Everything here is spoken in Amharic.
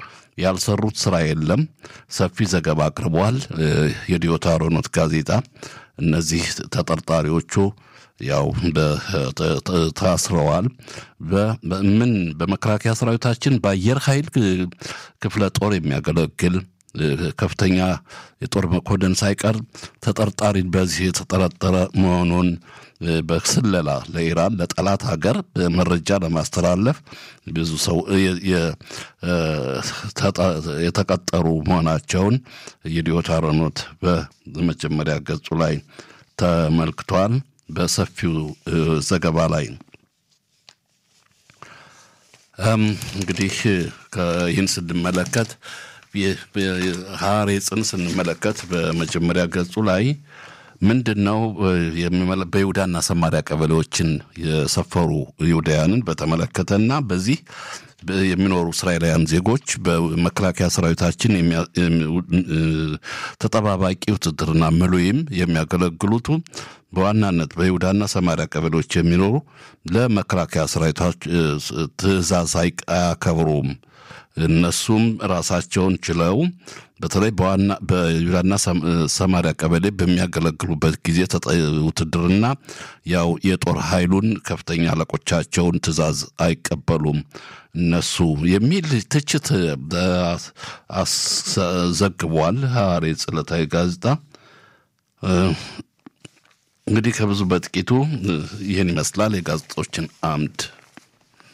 ያልሰሩት ስራ የለም። ሰፊ ዘገባ አቅርቧል የዲዮታ ሮኖት ጋዜጣ። እነዚህ ተጠርጣሪዎቹ ያው ታስረዋል። ምን በመከላከያ ሰራዊታችን በአየር ኃይል ክፍለ ጦር የሚያገለግል ከፍተኛ የጦር መኮንን ሳይቀር ተጠርጣሪ በዚህ የተጠረጠረ መሆኑን በስለላ ለኢራን ለጠላት ሀገር መረጃ ለማስተላለፍ ብዙ ሰው የተቀጠሩ መሆናቸውን የዲዮታ ሮኖት በመጀመሪያ ገጹ ላይ ተመልክቷል። በሰፊው ዘገባ ላይ እንግዲህ ይህን ስንመለከት ሐሬጽን ስንመለከት በመጀመሪያ ገጹ ላይ ምንድን ነው በይሁዳና ሰማሪያ ቀበሌዎችን የሰፈሩ ይሁዳውያንን በተመለከተና በዚህ የሚኖሩ እስራኤላውያን ዜጎች በመከላከያ ሰራዊታችን ተጠባባቂ ውትድርና ምሉይም የሚያገለግሉቱ በዋናነት በይሁዳና ሰማሪያ ቀበሌዎች የሚኖሩ ለመከላከያ ሰራዊቶች ትዕዛዝ አያከብሩም። እነሱም ራሳቸውን ችለው በተለይ በዋና በይሁዳና ሰማሪያ ቀበሌ በሚያገለግሉበት ጊዜ ውትድርና ያው የጦር ኃይሉን ከፍተኛ አለቆቻቸውን ትዕዛዝ አይቀበሉም እነሱ የሚል ትችት ዘግቧል። ሐሬጽ ዕለታዊ ጋዜጣ እንግዲህ ከብዙ በጥቂቱ ይህን ይመስላል የጋዜጦችን አምድ